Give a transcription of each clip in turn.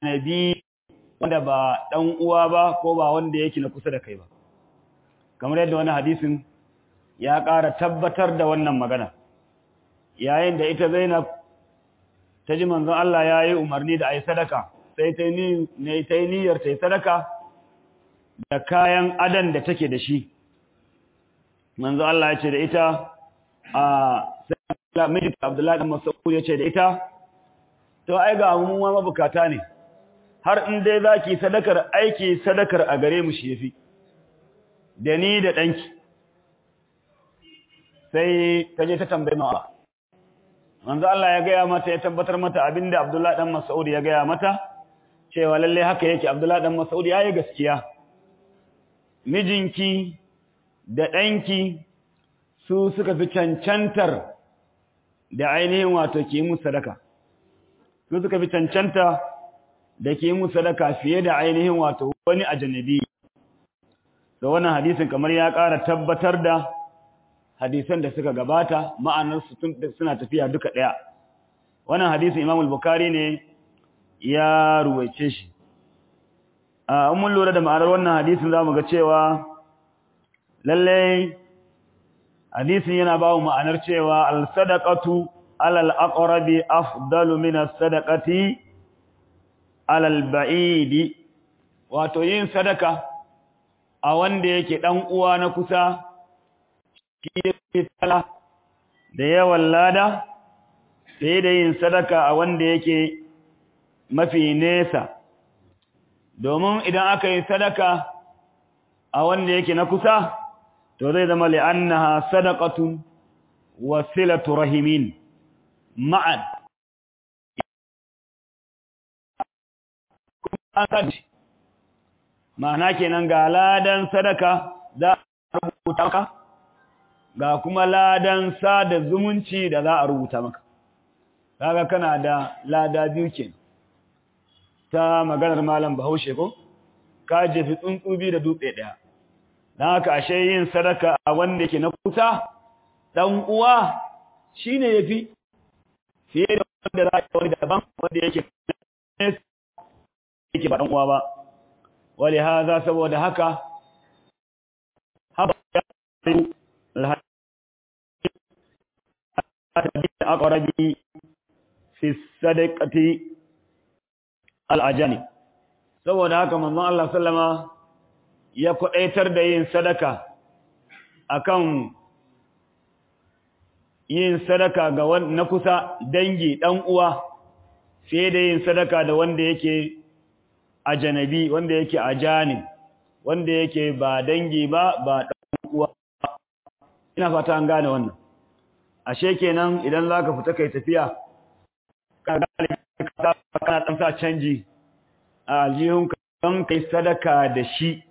nabi wanda ba dan uwa ba ko ba wanda yake na kusa da kai ba kamar yadda wani hadisin ya ƙara tabbatar da wannan magana yayin da ita Zainab ta ji manzon Allah ya yi umarni da a yi sadaka sai ta yi niyyar ta yi sadaka da kayan adan da take da shi manzon Allah ya ce da ita a sai mijin Abdullahi dan Mas'ud ya ce da ita to ai ga mu ma mabukata ne har in dai zaki sadakar aiki sadakar a gare mu shi yafi da ni da danki sai ta je ta tambaye mu manzo Allah ya gaya mata ya tabbatar mata abinda Abdullah dan Mas'ud ya gaya mata cewa lalle haka yake Abdullah dan Mas'ud yayi gaskiya mijinki da danki su suka fi cancantar da ainihin wato ki mu sadaka su suka fi cancanta da ki mu sadaka fiye da ainihin wato wani ajnabi da wannan hadisin kamar ya ƙara tabbatar da hadisan da suka gabata ma'anarsu suna tafiya duka ɗaya wannan hadisin imam al-bukhari ne ya ruwaice shi a mun lura da ma'anar wannan hadisin za mu ga cewa lallai hadisin yana ba mu ma'anar cewa al-sadaqatu alal aqrabi afdalu min as-sadaqati alal ba'idi wato yin sadaka a wanda yake dan uwa na kusa tala da yawan lada sai da yin sadaka a wanda yake mafi nesa domin idan aka yi sadaka a wanda yake na kusa to zai zama li'annaha sadaqatun wasilatu rahimin ma'an ma'ana kenan ga ladan sadaka za a rubuta ka ga kuma ladan sada zumunci da za a rubuta maka kaga kana da lada biyu kenan ta maganar malam Bahaushe ko ka jefi tsuntsubi da dutse daya dan haka ashe yin sadaka a wanda yake na kusa dan uwa shine yafi fiye da wanda za a yi daban wanda yake yake ba dan uwa ba wali haza saboda haka haba الأقرب في الصدقة الأجانب saboda haka manzon Allah sallama ya kudaitar da yin sadaka akan yin sadaka ga na kusa dangi dan uwa fiye da yin sadaka da wanda yake ajanabi wanda yake ajani wanda yake ba dangi ba ba dan uwa ina fata an gane wannan ashe kenan idan zaka fita kai tafiya ka kana dan sa canji a aljihun kan kai sadaka da shi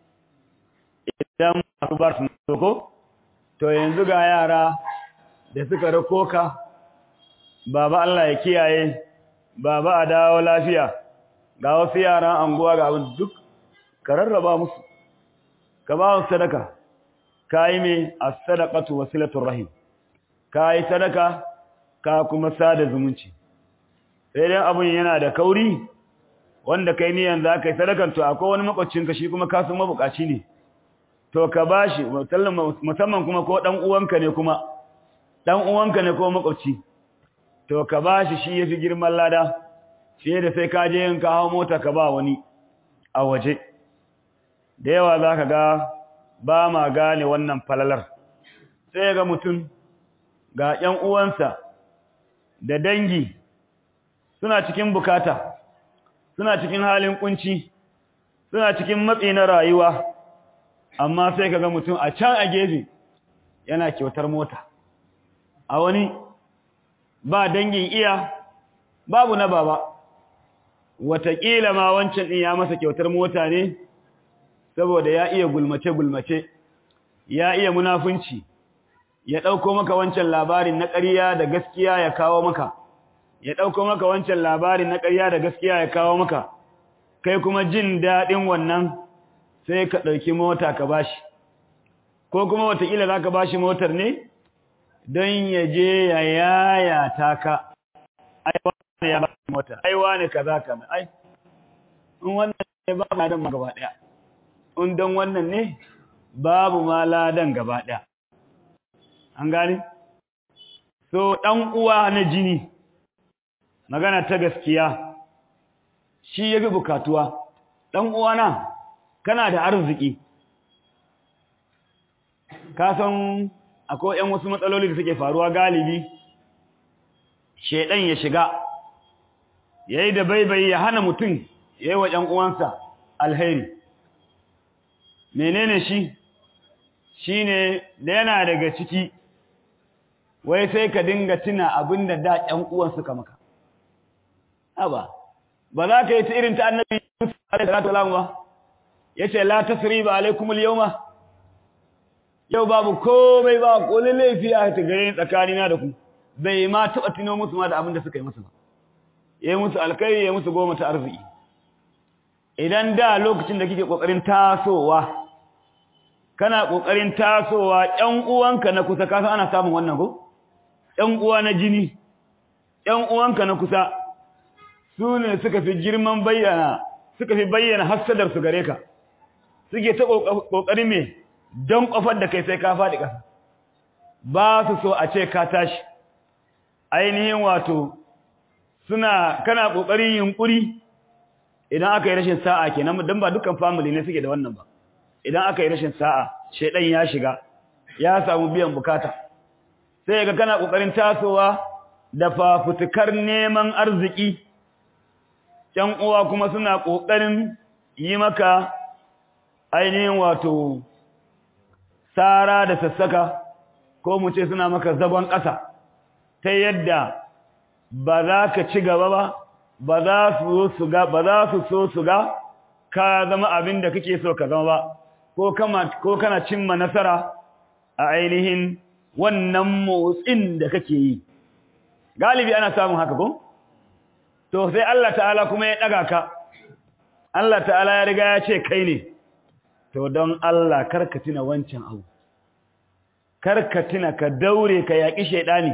idan masu bar su ko to yanzu ga yara da suka rako ka baba Allah ya kiyaye baba a dawo lafiya ga wasu yaran anguwa ga abin duk ka rarraba musu ka ba su sadaka kai me as-sadaqatu wasilatur rahim ka yi sadaka ka kuma sada zumunci sai dai abun yana da kauri wanda kai niyan za ka yi sadakan to akwai wani makwacinka shi kuma kasan mabukaci ne to ka bashi musamman kuma ko dan uwanka ne kuma dan uwanka ne ko makwabci to ka bashi shi yafi girman lada fiye da sai ka je yin ka hawo mota ka ba wani a waje da yawa za ka ga ba ma gane wannan falalar sai ga mutum ga ‘yan uwansa da dangi suna cikin bukata, suna cikin halin kunci, suna cikin matsi na rayuwa, amma sai ka ga mutum a can a gefe yana kyautar mota. A wani ba dangin iya, babu na baba, wataƙila ma wancan ɗin ya masa kyautar mota ne, saboda ya iya gulmace-gulmace, ya iya munafunci. ya ɗauko maka wancan labarin na ƙarya da gaskiya ya kawo maka, ya ɗauko maka wancan labarin na ƙarya da gaskiya ya kawo maka, kai kuma jin daɗin wannan sai ka ɗauki mota ka bashi, ko kuma watakila za ka bashi motar ne don ya je ya yaya ta ka, ai wane ya bashi mota, ai wane ka za ka ai, in wannan ne babu ladan gaba daya in don wannan ne babu ma ladan gaba daya an gane so dan uwa na jini magana ta gaskiya shi yafi bukatuwa dan uwa na kana da arziki ka san akwai ƴan wasu matsaloli da suke faruwa galibi shedan ya shiga yayi da baibayi ya hana mutum yayi wa ƴan uwansa alheri menene shi shine da yana daga ciki wai sai ka dinga tuna abinda da ƴan uwan suka maka aba ba za ka yi ta irin ta annabi Yusuf alaihi salatu wasallam ba yace la tasriba alaikum al-yawma yau babu komai ba kolin laifi a ta gare tsakanina da ku bai ma taɓa tuno musu ma da abin da suka yi musu ba yayi musu alkai yayi musu goma ta arziki idan da lokacin da kike kokarin tasowa kana kokarin tasowa ƴan uwanka na kusa ka san ana samun wannan ko ƴan uwa na jini ƴan uwanka na kusa su ne suka fi girman bayyana suka fi bayyana hasadar su gare ka suke ta kokarin me don kofar da kai sai ka faɗi ƙasa ba su so a ce ka tashi ainihin wato suna kana ƙoƙarin yunƙuri idan aka yi rashin sa'a kenan don ba dukkan family ne suke da wannan ba idan aka yi rashin sa'a shaidan ya shiga ya samu biyan bukata sai ga kana ƙoƙarin tasowa da fafutukar neman arziki ƴan uwa kuma suna ƙoƙarin yi maka ainihin wato sara da sassaka ko mu ce suna maka zagon ƙasa ta yadda ba za ka ci gaba ba ba za su su ga ba za su so su ga ka zama abin da kake so ka zama ba ko kama ko kana cimma nasara a ainihin wannan motsin da kake yi galibi ana samun haka ko to sai Allah ta'ala kuma ya daga ka Allah ta'ala ya riga ya ce kai ne to don Allah karka tuna wancan abu karka tuna ka daure ka yaƙi shaidani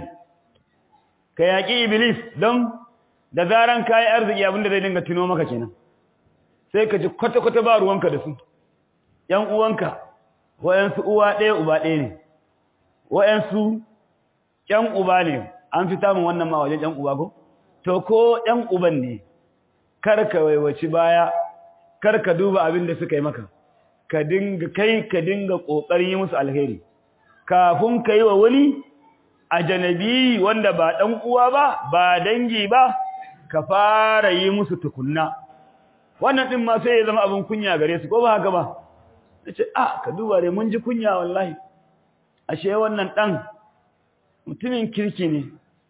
ka yaƙi iblis don da zaran kayi arziki abinda zai dinga tuno maka kenan sai ka ji kwata-kwata ba ruwanka da su ‘yan uwanka wa'yansu uwa ɗaya uba ɗaya ne wa'yansu ‘yan uba ne an fi samun wannan ma wajen ‘yan uba ko to ko ‘yan uban ne kar ka waiwaci baya kar ka duba abin da suka yi maka ka dinga kai ka dinga ƙoƙarin yi musu alheri kafin ka yi wa wani a janabi wanda ba ɗan uwa ba ba dangi ba ka fara yi musu tukunna wannan ɗin ma sai ya zama abin kunya gare su ko ba haka ba na ce a ka duba dai mun ji kunya wallahi ashe wannan ɗan mutumin kirki ne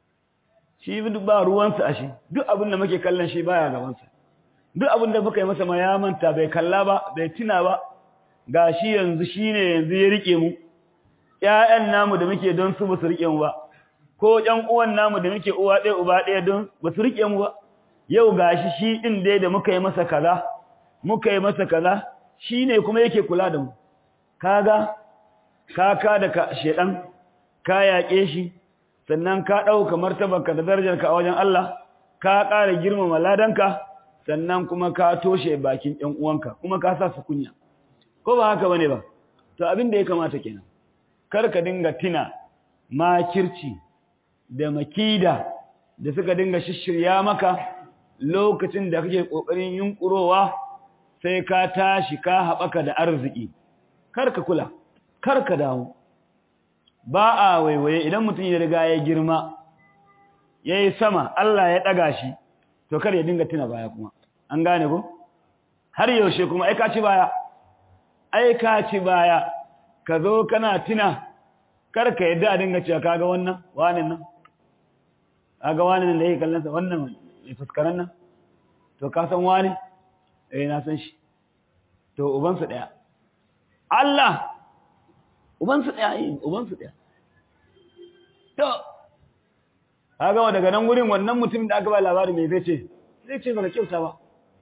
shi ba ruwansa ashe duk abin da muke kallon shi baya gabansa duk abin da muka yi masa ma ya manta bai kalla ba bai tuna ba ga shi yanzu shi ne yanzu ya riƙe mu ‘ya'yan namu da muke don su ba su riƙe mu ba, ko ‘yan uwan namu da muke uwa ɗaya uba ɗaya don ba su riƙe mu ba, yau ga shi shi ɗin dai da muka yi masa kaza, muka yi masa kaza, shi ne kuma yake kula da mu. Kaga, ka da ka shaɗan, ka yaƙe shi, sannan ka ɗauka martabarka da darajarka a wajen Allah, ka ƙara girmama ladanka, sannan kuma ka toshe bakin ‘yan uwanka, kuma ka sa su kunya. Ko ba haka bane ba, to abin da ya kamata kenan. kar ka dinga tina makirci da makida da suka dinga shishirya maka lokacin da kake kokarin yunkurowa sai ka tashi ka haɓaka da arziki kar ka kula kar ka dawo ba a waiwaye idan mutum ya riga ya girma yayi sama Allah ya daga shi to kar ya dinga tina baya kuma an gane ko har yaushe kuma ai ka ci baya ai ka ci baya ka zo kana tuna kar ka yadda a dinga cewa kaga wannan wanin nan kaga wanin da yake kallon sa wannan mai fuskaran nan to ka san wani eh na san shi to uban su daya Allah uban su daya eh uban su daya to kaga daga nan gurin wannan mutum da aka ba labari mai zai ce zai ce baka kyauta ba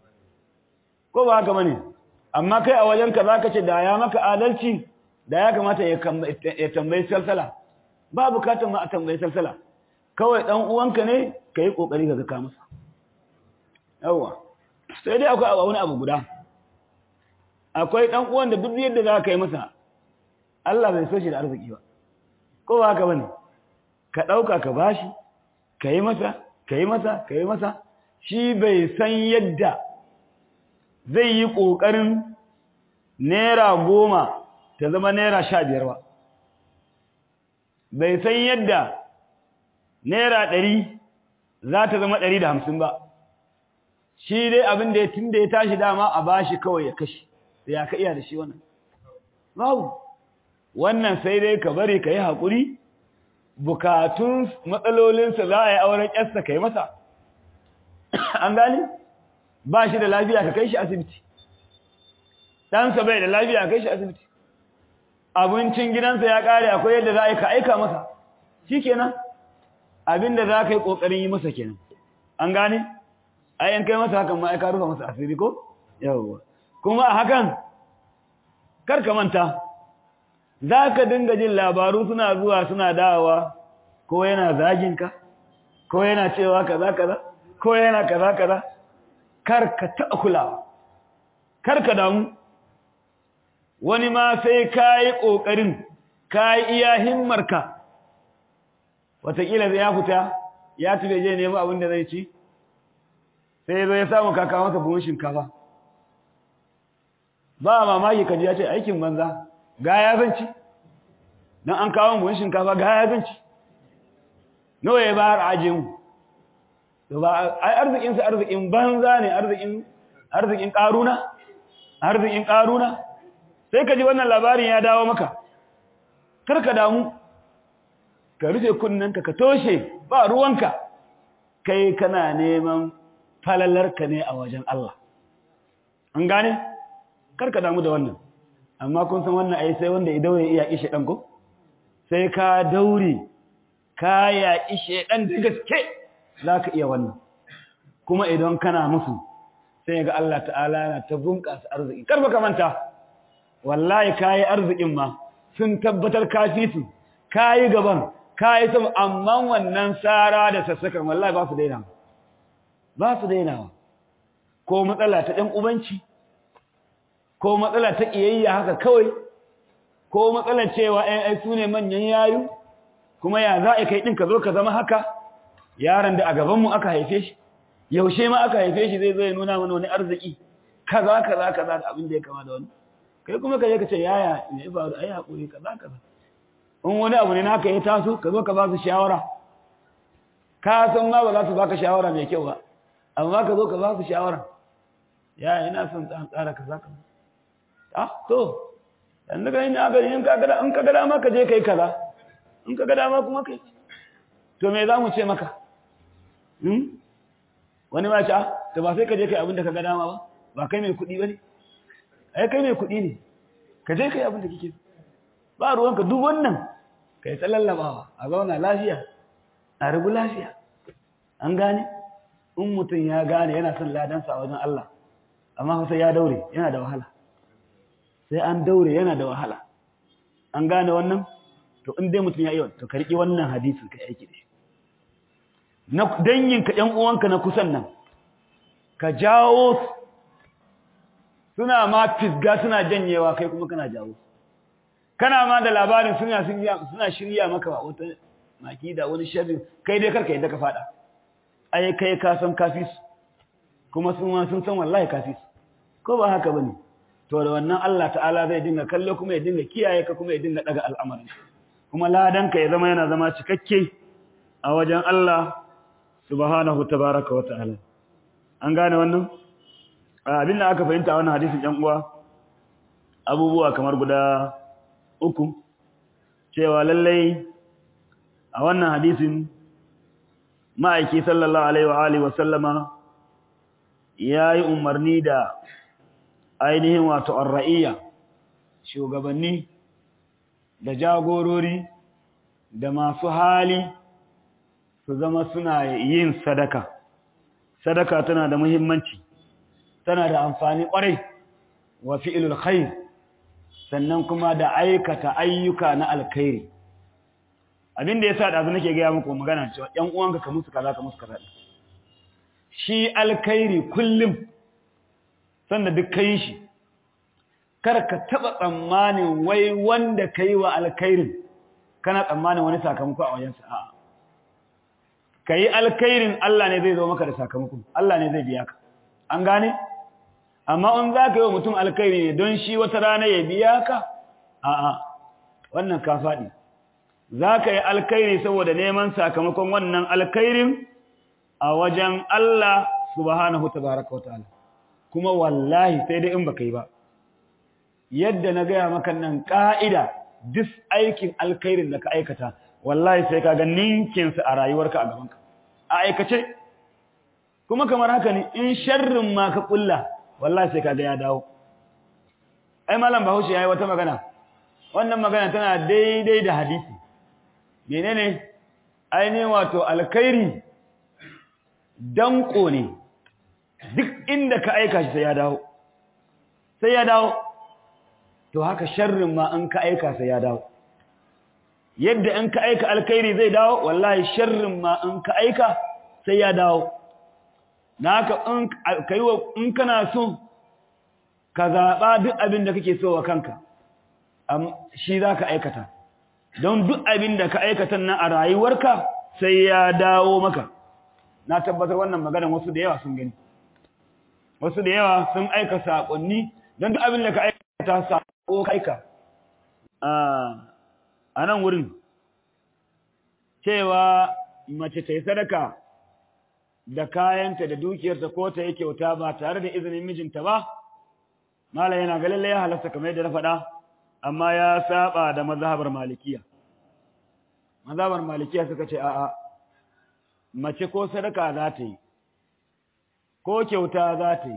ko ba haka bane amma kai a wajenka zaka ce da ya maka adalci da ya kamata ya tambayi salsala ba bukatar ma a tambayi salsala kawai dan uwanka ne ka yi kokari ka ga masa yawa sai dai akwai wani abu guda akwai ɗan uwan da duk yadda za ka yi masa Allah bai so shi da arziki ba ko ba haka bane ka ɗauka ka bashi ka yi masa ka yi masa ka yi masa shi bai san yadda zai yi ƙoƙarin naira goma ta zama naira sha biyar ba bai san yadda naira ɗari za ta zama ɗari da hamsin ba shi dai abin da ya tun da ya tashi dama a bashi kawai ya kashe da ya ka iya da shi wannan babu wannan sai dai ka bari ka yi haƙuri bukatun matsalolinsa za a yi auren ƴarsa ka yi masa an gani ba shi da lafiya ka kai shi asibiti ɗansa bai da lafiya ka kai shi asibiti abincin gidansa ya ƙare akwai yadda za a yi ka aika masa shi kenan abinda za ka yi ƙoƙarin yi masa kenan an gane ayan kai masa hakan ma aika rufa masa asiri ko yawwa kuma a hakan kar ka manta za ka dinga jin labaru suna zuwa suna dawowa ko yana zaginka ko yana cewa kaza kaza ko yana kaza kaza kar ka taɓa kulawa kar ka damu wani ma sai ka yi ƙoƙarin ka yi iya himmarka wataƙila ya fita ya tafi je nemi abin da zai ci sai zo ya samu kaka masa buhun shinkafa ba mamaki kaji ya ce aikin banza ga ya zanci don an kawo buhun shinkafa ga ya zanci nawa ya bayar aje mu to ba ai arzikin sa arzikin banza ne arzikin arzikin karuna arzikin karuna sai ka ji wannan labarin ya dawo maka kar ka damu ka rufe kunnanka ka toshe ba ruwanka kai kana neman falalarka ne a wajen Allah an gane kar ka damu da wannan amma kun san wannan ai sai wanda idan ya iya ishe dan ko sai ka daure ka ya ishe dan da gaske zaka iya wannan kuma idan kana musu sai ga Allah ta'ala yana ta bunƙasa arziki kar baka manta wallahi kai arzikin ma sun tabbatar kafi su kai gaban kai sama amma wannan sara da sassakan wallahi ba su daina ba su dainawa ko matsala ta ɗan ubanci ko matsala ta ƙiyayya haka kawai ko matsalar cewa ai su ne manyan yayu kuma ya za a kai ɗin ka zo ka zama haka yaron da a gabanmu aka haife shi yaushe ma aka haife shi zai zo ya nuna mana wani arziki kaza kaza kaza da abin da ya kama da wani kai kuma ka je ka ce yaya me ya faru ai hakuri kaza kaza in wani abu ne naka ya taso ka zo ka ba su shawara ka san ma ba za su baka shawara mai kyau ba amma ka zo ka ba su shawara ya ina son tsan tsara kaza kaza ah to dan daga ina ga in ka ga in ka ga dama ka je kai kaza in ka ga dama kuma kai to me za mu ce maka hmm wani ma ta to ba sai ka je kai abin da ka ga dama ba ba kai mai kuɗi bane ai kai mai kuɗi ne ka je kai abin da kike ba ruwanka duk wannan kai ta lallabawa a zauna lafiya a rubu lafiya an gane in mutum ya gane yana son ladansa a wajen Allah amma sai ya daure yana da wahala sai an daure yana da wahala an gane wannan to in dai mutum ya yi to ka riƙi wannan hadisin ka aiki da shi na dangin ka ƴan uwanka na kusan nan ka jawo suna ma fisga suna janyewa kai kuma kana jawo kana ma da labarin suna suna shirya maka wata maki da wani sharri kai dai karka yadda ka fada ai kai ka san kafis kuma sun ma sun san wallahi kafis ko ba haka bane to da wannan Allah ta'ala zai dinga kallo kuma ya dinga kiyaye ka kuma ya dinga daga al'amarin kuma ladan ka ya zama yana zama cikakke a wajen Allah subhanahu tabaaraka wa ta'ala an gane wannan abin da aka fahimta a wannan hadisin ɗan uwa abubuwa kamar guda uku cewa lallai a wannan hadisin ma'aiki sallallahu alaihi wa alihi wa sallama yayi umarni da ainihin wato arra'iya shugabanni da jagorori da masu hali su zama suna yin sadaka sadaka tana da muhimmanci tana da amfani kwarai wa fi'ilul khair sannan kuma da aikata ayyuka na alkhairi abin da yasa dazu nake gaya muku magana cewa ƴan uwanka ka musu kaza ka musu kaza shi alkhairi kullum sanda duk kai shi kar ka taba tsammanin wai wanda kai wa alkhairin kana tsammanin wani sakamako a wajensa a'a kai alkhairin Allah ne zai zo maka da sakamako Allah ne zai biya ka an gane amma in za ka yi wa mutum alkhairi ne don shi wata rana ya biya ka a'a wannan ka faɗi za ka yi alkhairi saboda neman sakamakon wannan alkhairin a wajen Allah subhanahu tabaraka wata'ala kuma wallahi sai dai in baka yi ba yadda na gaya maka nan ka'ida duk aikin alkhairin da ka aikata wallahi sai ka ga ninkinsa a rayuwarka a gabanka a aikace kuma kamar haka ne in sharrin ma ka kulla wallahi sai ka ga ya dawo ai malam bahaushe yayi wata magana wannan magana tana daidai da hadisi menene ainihin wato alkhairi danko ne duk inda ka aika shi sai ya dawo sai ya dawo to haka sharrin ma an ka aika sai ya dawo yadda in ka aika alkhairi zai dawo wallahi sharrin ma in ka aika sai ya dawo na haka in kai wa in kana so ka zaba duk abin da kake so wa kanka shi zaka aikata don duk abin da ka aikata nan a rayuwarka sai ya dawo maka na tabbatar wannan maganar wasu da yawa sun gani wasu da yawa sun aika saƙonni don duk abin da ka aikata saƙo aika a nan wurin cewa mace ta yi sadaka da kayanta da dukiyarta ko ta yi kyauta ba tare da izinin mijinta ba mala yana ga lalle ya halasta kamar yadda na faɗa amma ya saba da mazhabar malikiya mazhabar malikiya suka ce a'a mace ko sadaka za ta yi ko kyauta za ta yi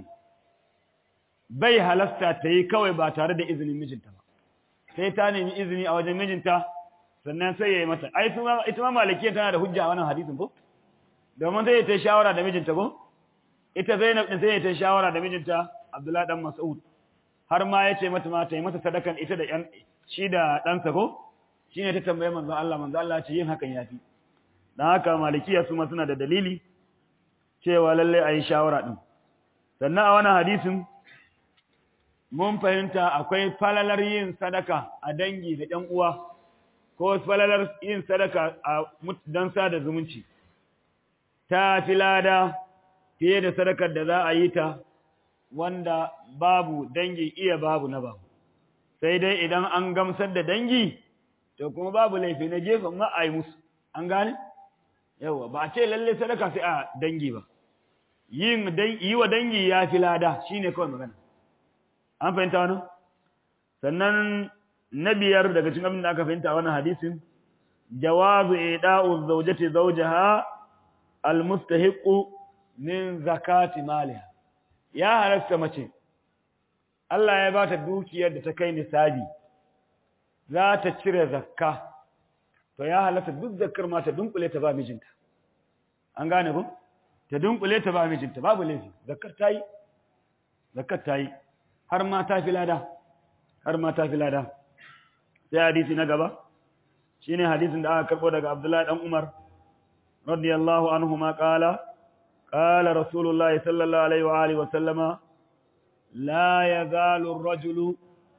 bai halasta ta yi kawai ba tare da izinin mijinta ba sai ta nemi izini a wajen mijinta sannan sai ya yi mata ai ita ma malikiyar tana da hujja a wannan hadisin ko domin sai ta yi shawara da mijinta ko ita zainab din sai ta yi shawara da mijinta abdullahi dan mas'ud har ma ya ce mata ma ta yi mata sadakan ita da yan shi da ɗansa ko shine ta tambaye manzo Allah manzo Allah ce yin hakan yafi dan haka malikiya su ma suna da dalili cewa lalle ayi shawara din sannan a wannan hadisin mun fahimta akwai falalar yin sadaka a dangi da ɗan uwa ko falalar yin sadaka a don sada zumunci ta fi lada fiye da sadakar da za a yi ta wanda babu dangi iya babu na babu sai dai idan an gamsar da dangi to kuma babu laifi na gefen ma a yi musu an gane yawa ba a ce lalle sadaka sai a dangi ba yin yi wa dangi ya fi lada shine kawai magana an fahimta wani sannan na biyar daga cikin abin da aka fahimta wannan hadisin jawazu ida'u zawjati zawjaha almustahiqu min zakati maliha ya halasta mace Allah ya bata dukiyar da ta kai nisabi za ta cire zakka to ya halasta duk zakkar ma ta dunkule ta ba mijinta an gane ku ta dunkule ta ba mijinta babu laifi zakkar tayi zakkar tayi har ma ta fi lada har ma ta fi lada sai hadisi na gaba shine hadisin da aka karbo daga Abdullahi dan Umar radiyallahu anhuma qala qala rasulullah sallallahu alaihi wa alihi wa sallama la yazalu ar-rajulu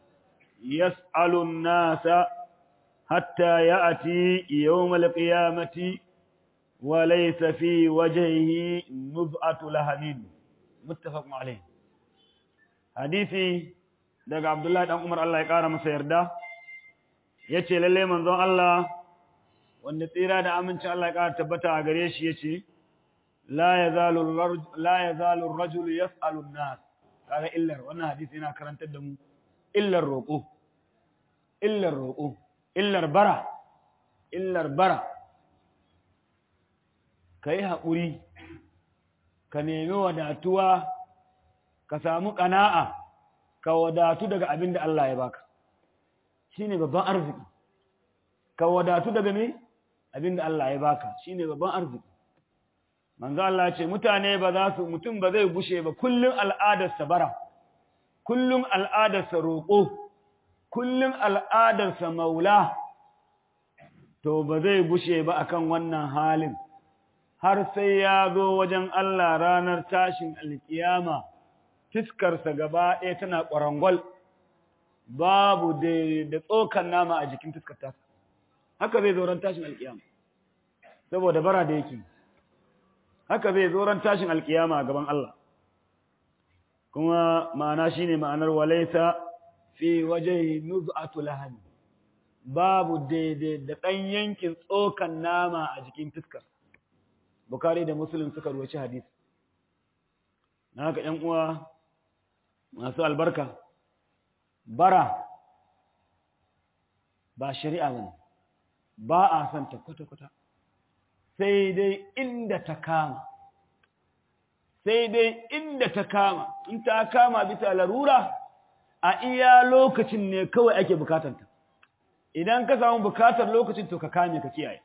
yas'alu an-nasa hatta ya'ti yawm al-qiyamati wa laysa fi wajhihi nuz'atu lahamin muttafaqun alayh hadisi daga Abdullahi dan Umar Allah ya kara masa yarda yace lalle manzon Allah wanda tsira da amincin Allah ya kara tabbata a gare shi yace la yazalu la yazalu ar-rajulu yas'alu an-nas kaga illar wannan hadisi yana karantar da mu illar roƙo illar roƙo illar bara illar bara kai haƙuri ka nemi wadatuwa ka samu ƙana'a ka wadatu daga abin da Allah ya baka shine babban arziki ka wadatu daga me abin da Allah ya baka shine babban arziki manzo Allah ce mutane ba za su mutum ba zai gushe ba kullun al'adarsa bara kullun al'adarsa roƙo kullun al'adarsa maula to ba zai gushe ba akan wannan halin har sai ya zo wajen Allah ranar tashin alkiyama fiskarsa gaba ɗaya tana ƙwarangwal babu da tsokan nama a jikin fiskar tasa haka zai zo ran tashin alkiyama saboda bara da yake haka zai zo ran tashin alkiyama a gaban Allah kuma ma'ana shine ma'anar walaita fi waje nuz'atu lahani babu daidai da ɗan yankin tsokan nama a jikin fiskar bukari da muslim suka ruwaci hadisi na haka ‘yan uwa masu albarka bara ba shari'a ba ba a son ta kwata-kwata sai dai inda ta kama sai dai inda ta kama in ta kama bisa larura a iya lokacin ne kawai ake bukatanta idan ka samu bukatar lokacin to ka kame ka kiyaye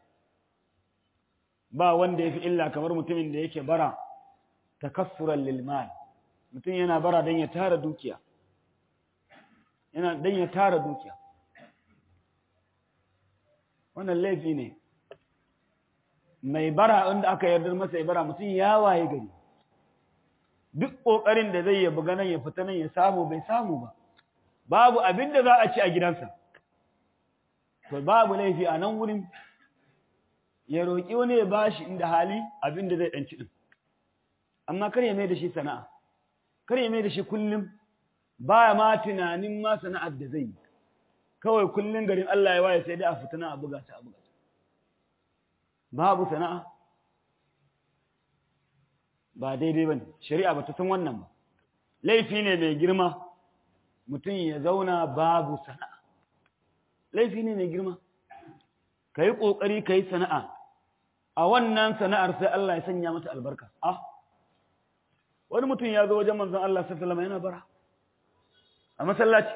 ba wanda ya fi illa kamar mutumin da yake bara takassuran lilmal mutum yana bara don ya tara dukiya yana don ya tara dukiya wannan laifi ne mai bara wanda aka yarda masa ya bara mutum ya waye gari duk ƙoƙarin da zai yabi ganin ya fita nan ya samu bai samu ba babu abin da za a ci a gidansa to babu laifi a nan wurin ya roƙi wani ya bashi inda hali abin da zai ɗanci ɗin amma kar ya mai da shi sana'a kar ya mai da shi kullum baya ma tunanin ma sana'ar da zai yi kawai kullum garin Allah ya waye sai dai a fitana a buga ta a buga ta babu sana'a ba daidai ba ne shari'a ba ta san wannan ba laifi ne mai girma mutum ya zauna babu sana'a laifi ne mai girma ka yi ƙoƙari ka yi sana'a a wannan sana'ar sai Allah ya sanya mata albarka ah wani mutum ya zo wajen manzon Allah sallallahu alaihi yana bara a masallaci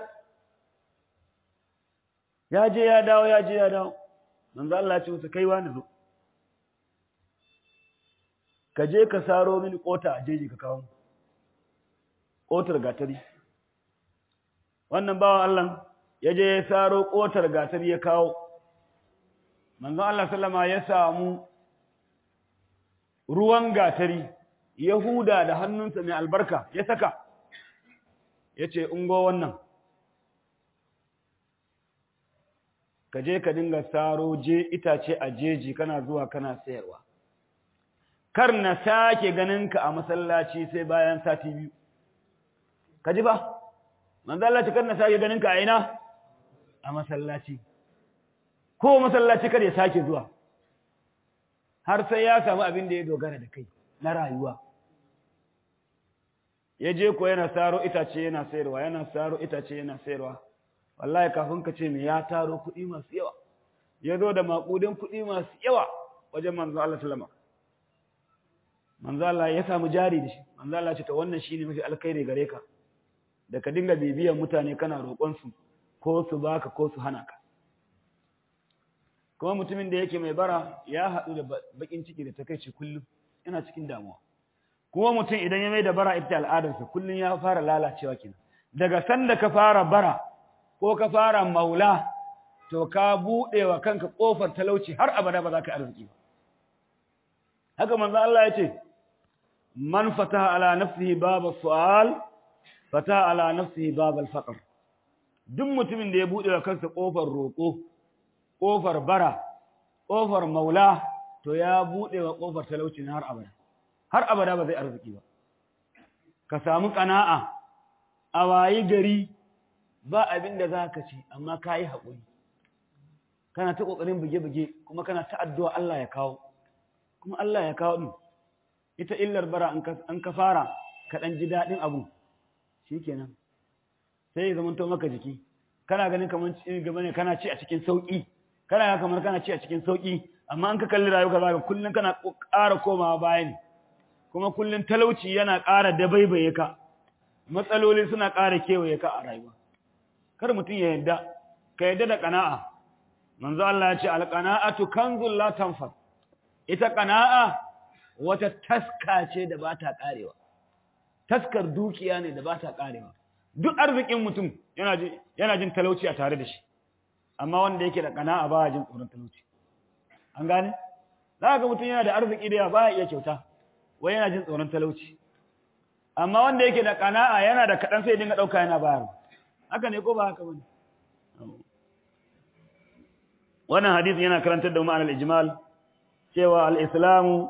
ya je ya dawo ya je ya dawo manzon Allah ya ce masa kai wani zo ka je ka saro mini kota a jeji ka kawo kotar gatari wannan bawan Allah ya je ya saro kotar gatari ya kawo manzon Allah sallama ya samu ruwan gatari Yahuda da hannunsa mai albarka ya saka ya ce ungo wannan ka je ka dinga saro je itace a jeji kana zuwa kana sayarwa kar na sake ganinka a masallaci sai bayan sati biyu ka ji ba manzalaci kar na sake ganinka a ina a masallaci ko masallaci kar ya sake zuwa har sai ya samu abin da ya dogara da kai na rayuwa ya je ko yana saro itace yana sayarwa yana saro itace yana sayarwa wallahi kafin ka ce me ya taro kuɗi masu yawa ya zo da maƙudin kuɗi masu yawa wajen manzo Allah sallama manzo Allah ya samu jari da shi manzo Allah ce to wannan shine mafi alkhairi gare ka da ka dinga bibiyan mutane kana roƙon su ko su baka ko su hana ka kuma mutumin da yake mai bara ya haɗu da bakin ciki da takeici kullum yana cikin damuwa kuma mutum idan ya mai da bara ita al'adarsa kullum ya fara lalacewa kenan daga sanda ka fara bara ko ka fara maula to ka buɗe wa kanka ƙofar talauci har abada ba za ka arziki ba haka manzo Allah ya ce man fataha ala nafsihi baba su'al fataha ala nafsihi baba al-faqr duk mutumin da ya buɗe wa kansa ƙofar roƙo ƙofar bara ƙofar maula to ya buɗe wa ƙofar talauci har abada har abada ba zai arziki ba ka samu ƙana'a a wayi gari ba abin da za ka ci amma ka yi haƙuri kana ta ƙoƙarin buge-buge kuma kana ta addu'a Allah ya kawo kuma Allah ya kawo ɗin ita illar bara an ka fara ka ɗan ji daɗin abu shi kenan sai ya zamanto maka jiki kana ganin kamar gaba ne kana ci a cikin sauƙi kana ga kamar kana ci a cikin sauƙi amma an ka kalli rayuwa za ka kullum kana ƙara komawa baya ne kuma kullum talauci yana ƙara dabaibaye ka matsaloli suna ƙara kewaye ka a rayuwa kar mutum ya yadda ka yadda da ƙana'a manzo Allah ya ce alqana'atu kanzul la tanfad ita ƙana'a wata taska ce da ba ta ƙarewa taskar dukiya ne da ba ta ƙarewa duk arzikin mutum yana jin yana jin talauci a tare da shi amma wanda yake da ƙana'a ba jin tsoron talauci an gane za ga mutum yana da arziki da ba ya iya kyauta wai yana jin tsoron talauci amma wanda yake da kana'a yana da kaɗan sai dinga ɗauka yana bayarwa haka ne ko ba haka bane wannan hadisi yana karantar da ma'anar ijmal cewa al-islamu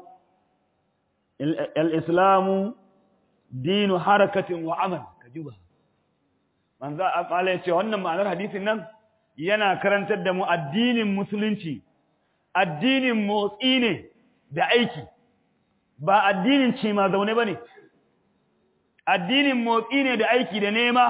al-islamu dinu harakatin wa amal kajuba manzo Allah ya ce wannan ma'anar hadisin nan yana karantar da mu addinin musulunci addinin motsi ne da aiki ba addinin ce ma zaune bane addinin motsi ne da aiki da nema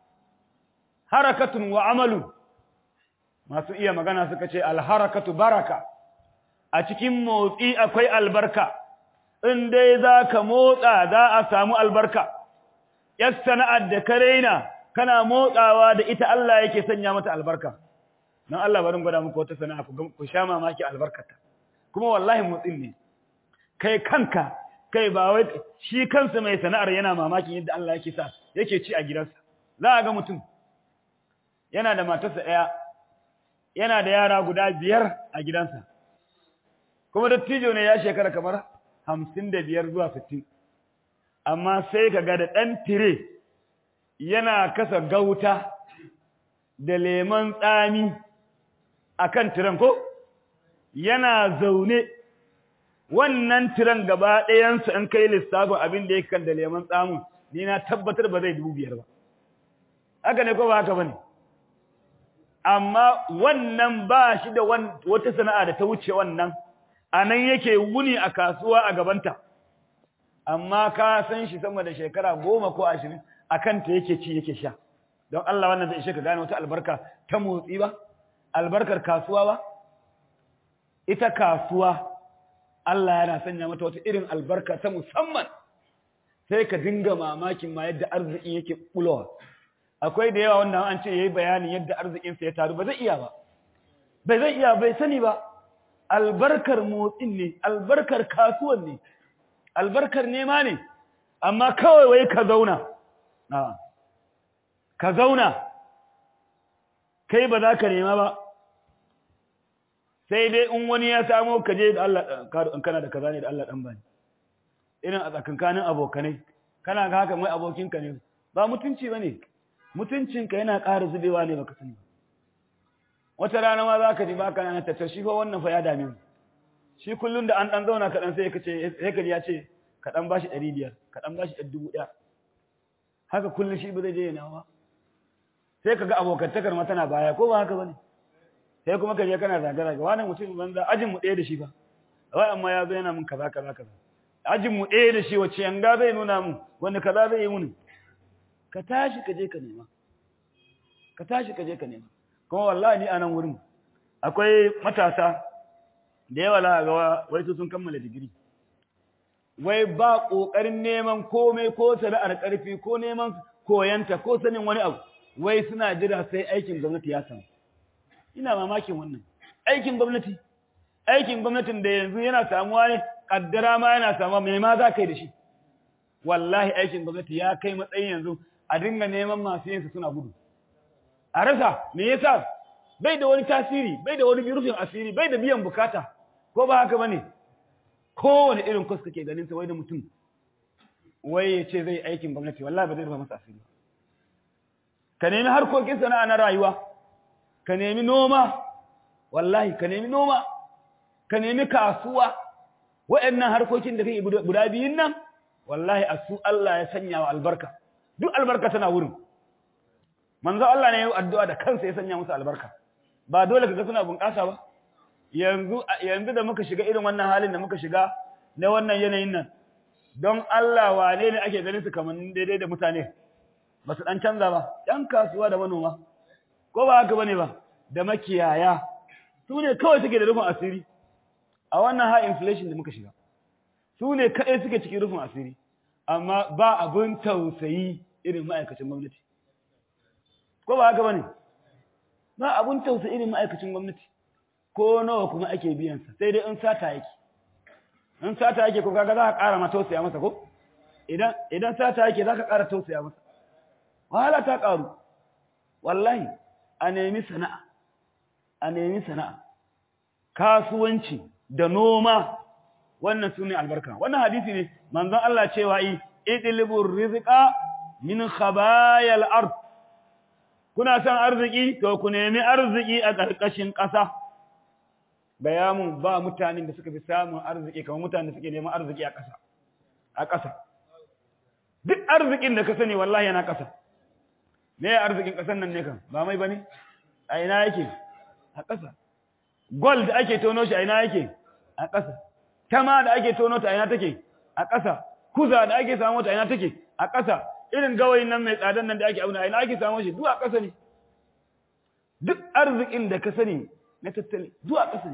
harakatun wa amalu masu iya magana suka ce alharakatu baraka a cikin motsi akwai albarka in dai za ka motsa za a samu albarka yar sana'ar da ka raina kana motsawa da ita Allah yake sanya mata albarka don Allah barin gwada muku wata sana'a ku sha mamaki albarkata kuma wallahi motsin ne kai kanka kai ba wai shi kansa mai sana'ar yana mamakin yadda Allah yake sa yake ci a gidansa za a ga mutum yana da matarsa ɗaya yana da yara guda biyar a gidansa kuma dattijo ne ya shekara kamar hamsin da biyar zuwa sittin amma sai ka ga da ɗan tire yana kasa gauta da lemon tsami a kan tiren ko yana zaune wannan tiren gaba ɗayansu in kai lissafin abin da ya kan da lemon tsamin ni na tabbatar ba zai dubu biyar ba haka ne ko ba haka ba ne amma wannan ba shi da wata sana'a da ta wuce wannan a nan yake wuni a kasuwa a gabanta amma ka san shi sama da shekara goma ko ashirin a kanta yake ci yake sha don Allah wannan zai ishe ka gane wata albarka ta motsi ba albarkar kasuwa ba ita kasuwa Allah yana sanya mata wata irin albarka ta musamman sai ka dinga mamakin ma yadda arziki yake bulowa akwai da yawa wanda an ce yayi bayanin yadda arzikinsa ya taru ba zai iya ba bai zai iya bai sani ba albarkar motsin ne albarkar kasuwan ne albarkar nema ne amma kawai wai ka zauna ka zauna kai ba za ka nema ba sai dai in wani ya samo ka je da Allah in kana da kaza ne da Allah dan bani irin a tsakankanin abokanai kana ga haka mai abokinka ne ba mutunci bane mutuncinka yana ƙara zubewa ne baka sani wata rana ma za ka ji baka na ta shi fa wannan fa ya dame mu shi kullun da an dan zauna kaɗan sai ka ce sai ka ji ya ce ka dan bashi ɗari biyar ka dan bashi ɗari dubu ɗaya haka kullun shi ba zai je yana ba sai ka ga abokantakar ma tana baya ko ba haka bane sai kuma ka je kana zagara ga wani mutum banza ajin mu ɗaya da shi ba wai amma ya zo yana mun kaza kaza kaza ajin mu ɗaya da shi wace yanga zai nuna mun wanda kaza zai yi mun ka tashi ka je ka nema ka tashi ka je ka nema kuma wallahi ni a nan wurin akwai matasa da yawa la ga wai su sun kammala digiri wai ba kokarin neman komai ko sana'ar karfi ko neman koyanta ko sanin wani abu wai suna jira sai aikin gwamnati ya samu ina mamakin wannan aikin gwamnati aikin gwamnatin da yanzu yana samuwa ne kaddara ma yana samuwa me ma za ka yi da shi wallahi aikin gwamnati ya kai matsayin yanzu a dinga neman masu yinsa suna gudu a rasa me yasa bai da wani tasiri bai da wani rufin asiri bai da biyan bukata ko ba haka bane kowane irin kwas kake ganin sa wai da mutum wai ya ce zai aikin gwamnati wallahi ba zai rufa masa asiri ka nemi harkokin sana'a na rayuwa ka nemi noma wallahi ka nemi noma ka nemi kasuwa waɗannan harkokin da kake guda biyun nan wallahi a su Allah ya sanya wa albarka duk albarka tana wurin manzo Allah ne ya yi addu'a da kansa ya sanya musu albarka ba dole kaga suna bunƙasa ba yanzu yanzu da muka shiga irin wannan halin da muka shiga na wannan yanayin nan don Allah wane ne ake ganin su kamar daidai da mutane ba su dan canza ba yan kasuwa da manoma ko ba haka bane ba da makiyaya su ne kawai suke da rufin asiri a wannan high inflation da muka shiga su ne kaɗai suke cikin rufin asiri amma ba abin tausayi irin ma'aikacin gwamnati ko ba haka bane ba abun tausa irin ma'aikacin gwamnati ko nawa kuma ake biyan sa sai dai in sata yake in sata yake ko kaga za ka ƙara ma tausaya masa ko idan idan sata yake za ka ƙara tausaya masa wahala ta ƙaru wallahi a nemi sana'a a nemi sana'a kasuwanci da noma wannan sune albarka wannan hadisi ne manzon Allah cewa yi idlibur rizqa min khabayal ard kuna san arziki to ku nemi arziki a ƙarƙashin ƙasa gaya mun ba mutanen da suka fi samun arziki kamar mutanen da suke neman arziki a ƙasa a ƙasa duk arzikin da ka sani wallahi yana ƙasa me arzikin ƙasar nan ne kan ba mai bane a ina yake a ƙasa gold da ake tono shi a ina yake a ƙasa tama da ake tono ta a ina take a ƙasa kuza da ake samu ta a ina take a ƙasa irin gawayin nan mai tsadan nan da ake auna a ina ake samu shi duk a ƙasa ne duk arzikin da ka sani na tattali duk a ƙasa ne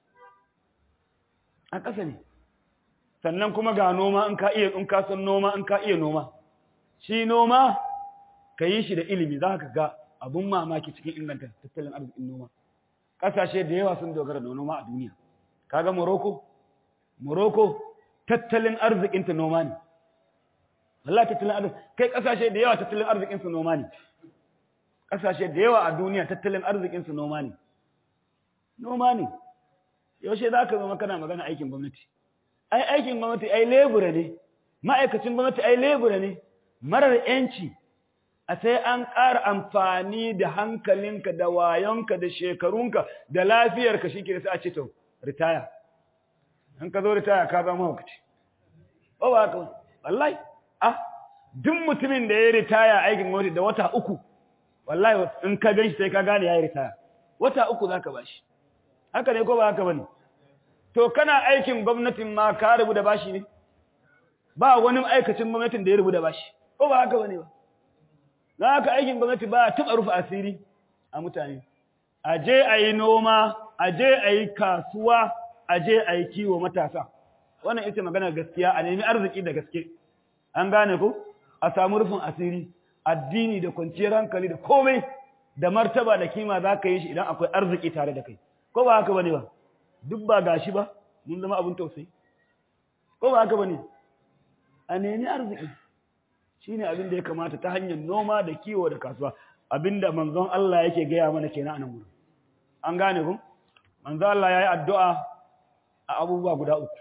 a ƙasa ne sannan kuma ga noma in ka iya in ka san noma in ka iya noma shi noma ka yi shi da ilimi za ka ga abun mamaki cikin inganta tattalin arzikin noma ƙasashe da yawa sun dogara da noma a duniya kaga Morocco Morocco tattalin arzikinta noma ne Allah tattalin arziki kai ƙasashe da yawa tattalin arzikin su noma ne ƙasashe da yawa a duniya tattalin arzikin su noma ne noma ne yaushe za ka zama kana magana aikin gwamnati ai aikin gwamnati ai lebura ne ma'aikacin gwamnati ai lebura ne marar yanci a sai an ƙara amfani da hankalinka da wayonka da shekarunka da lafiyarka shi ke sai a ce to ritaya in ka zo ritaya ka zama hukaci ba ba ka wallahi ah duk mutumin da ya ritaya aikin gwamnati da wata uku wallahi in ka gan shi sai ka gane ya yi ritaya wata uku za ka bashi haka ne ko ba haka bane to kana aikin gwamnatin ma ka rubu da bashi ne ba wani aikacin gwamnatin da ya rubu da bashi ko ba haka bane ba dan haka aikin gwamnati ba taba rufe asiri a mutane aje ayi noma aje ayi kasuwa aje ayi kiwo matasa wannan ita magana gaskiya a nemi arziki da gaske an gane ko a samu rufin asiri addini da kwanciyar hankali da komai da martaba da kima za ka yi shi idan akwai arziki tare da kai ko ba haka bane ba duk ba gashi ba mun zama abin tausayi ko ba haka bane a nemi arziki shine abin da ya kamata ta hanyar noma da kiwo da kasuwa abinda manzon Allah yake gaya mana kenan a nan gurin an gane ku manzon Allah yayi addu'a a abubuwa guda uku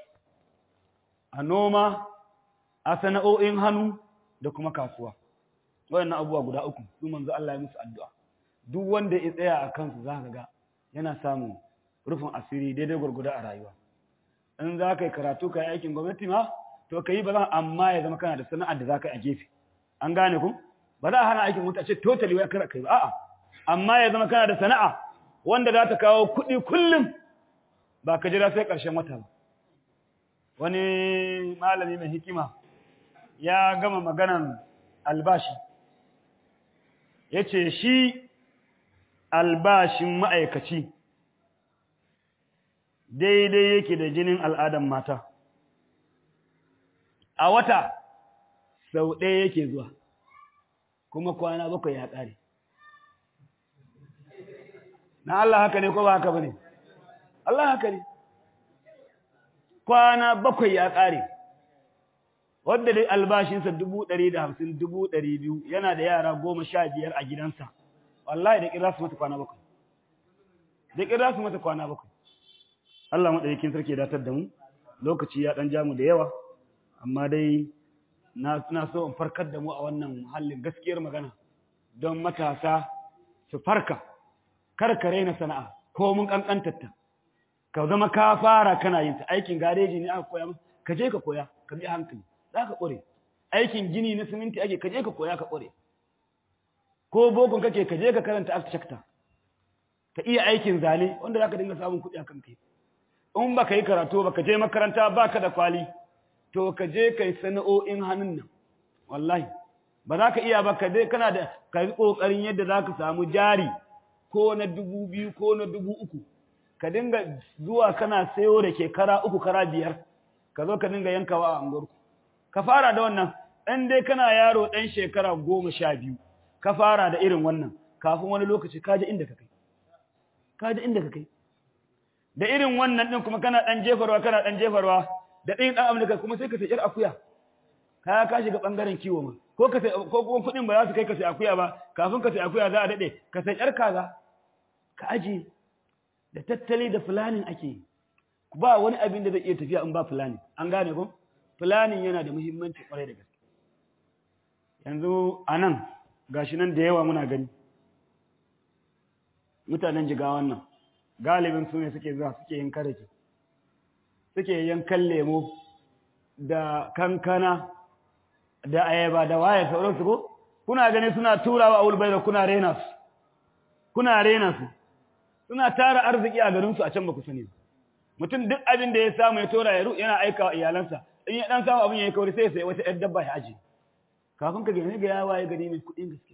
a noma a sana'o'in hannu da kuma kasuwa wayannan abubuwa guda uku su manzon Allah ya musu addu'a duk wanda ya tsaya a kansu zaka ga yana samun rufin asiri daidai gurguda a rayuwa in za ka yi karatu ka yi aikin gwamnati ma to ka yi ba za amma ya zama kana da sana'ar da za ka yi a gefe an gane ku ba za a hana aikin gwamnati a ce totally wai kar kai ba a'a amma ya zama kana da sana'a wanda za ta kawo kuɗi kullum ba ka jira sai ƙarshen wata ba wani malami mai hikima ya gama maganan albashi ya ce shi albashin ma'aikaci daidai yake da jinin al'adan mata a wata sau ɗaya yake zuwa kuma kwana bakwai ya ƙare na Allah haka ne ko ba haka ba ne Allah haka ne kwana bakwai ya ƙare wadda dai albashinsa dubu ɗari da hamsin dubu ɗari biyu yana da yara goma sha biyar a gidansa wallahi da ƙira su mata kwana bakwai da ƙira su mata kwana bakwai Allah maɗaukin sarki ya datar da mu lokaci ya ɗan jamu da yawa amma dai na suna so in farkar da mu a wannan muhallin gaskiyar magana don matasa su farka kar ka raina sana'a ko mun kankantarta ka zama ka fara kana yin ta aikin gareji ne aka koya maka ka je ka koya ka bi hankali za ka ƙware aikin gini na siminti ake ka je ka koya ka ƙware ko bokon kake ka je ka karanta architecture ka iya aikin zane wanda za ka dinga samun kuɗi a kan kai in ba ka yi karatu ba ka je makaranta ba ka da kwali to ka je ka yi sana'o'in hannun nan wallahi ba za ka iya ba ka je kana da ka yi ƙoƙarin yadda za ka samu jari ko na dubu biyu ko na dubu uku ka dinga zuwa kana sayo da ke kara uku kara biyar ka zo ka dinga yankawa a unguwarku ka fara da wannan ɗan dai kana yaro ɗan shekara goma sha biyu ka fara da irin wannan kafin wani lokaci ka ji inda ka kai ka ji inda ka kai da irin wannan ɗin kuma kana ɗan jefarwa kana ɗan jefarwa da ɗin ɗan amurka kuma sai ka sai ƴar akuya ka ka shiga ɓangaren kiwo ma ko ka sai ko kuma kuɗin ba za su kai ka sai akuya ba kafin ka sai akuya za a daɗe ka sai ƴar kaza ka aje da tattali da fulanin ake yi ba wani abin da zai iya tafiya in ba fulani an gane ko fulanin yana da muhimmanci kwarai da gaske yanzu a nan gashi nan da yawa muna gani mutanen jigawan nan galibin su ne suke zuwa suke yin karake suke yankan lemo da kankana da ayaba da waye sauransu ko kuna gani suna turawa a wulbai da kuna rena su kuna rena su suna tara arziki a garinsu a can ba ku sani mutum duk abin da ya samu ya tora ya ru yana aika wa iyalansa in ya dan samu abin ya yi kauri sai ya sayi wata yar dabba ya aji kafin ka gane ga yawa ya gani mai kuɗin gaske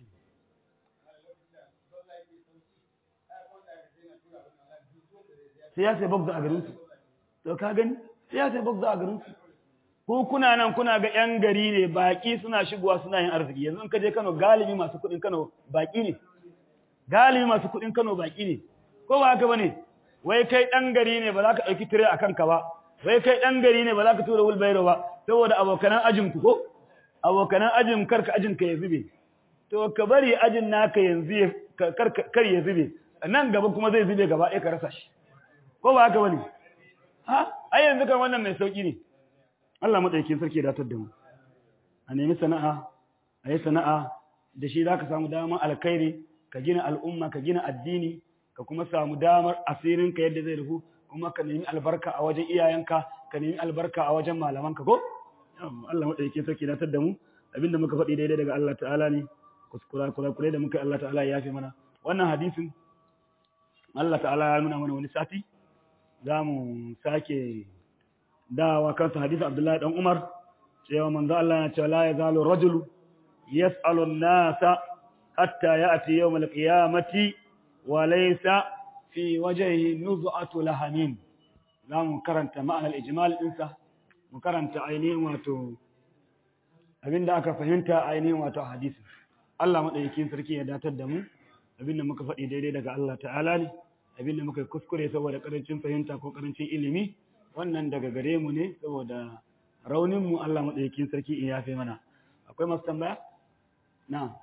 sai ya sai box a garinsu to ka gani sai ya sai box a garinsu ko kuna nan kuna ga yan gari ne baki suna shigowa suna yin arziki yanzu in ka je Kano galibi masu kuɗin Kano baki ne galibi masu kuɗin Kano baki ne ko ba haka bane wai kai dan gari ne ba za ka dauki tire akan ka ba wai kai dan gari ne ba za ka tura wulbairo ba saboda abokanan ajin ku ko abokanan ajin karka ajin ka ya zube to ka bari ajin naka yanzu kar ya zube nan gaba kuma zai zube gaba ɗaya ka rasa shi ko ba haka bane ha ai yanzu kan wannan mai sauki ne Allah madaukakin sarki ya datar da mu a nemi sana'a a yi sana'a da shi za ka samu damar alkhairi ka gina al'umma ka gina addini ka kuma samu damar asirinka yadda zai rufu kuma ka nemi albarka a wajen iyayenka ka nemi albarka a wajen malamanka ko Allah madaukakin sarki ya datar da mu abinda muka faɗi daidai daga Allah ta'ala ne kuskura kura kure da muka Allah ta'ala ya yafe mana wannan hadisin Allah ta'ala ya nuna mana wani sati za mu sake dawa kansa hadisin Abdullahi dan Umar cewa manzo Allah ya ce la yazalu rajulu yas'alu an-nasa hatta ya'ti yawm al-qiyamati wa laysa fi wajhihi nuz'atu lahamin za mu karanta ma'anar ijmal ɗinsa mu karanta ainihin wato abinda aka fahimta ainihin wato hadisi Allah madaukakin sarki ya datar da mu abinda muka faɗi daidai daga Allah ta'ala ne abinda muka kuskure saboda karancin fahimta ko karancin ilimi wannan daga gare mu ne saboda raunin mu Allah madaukakin sarki in yafe mana akwai masu tambaya na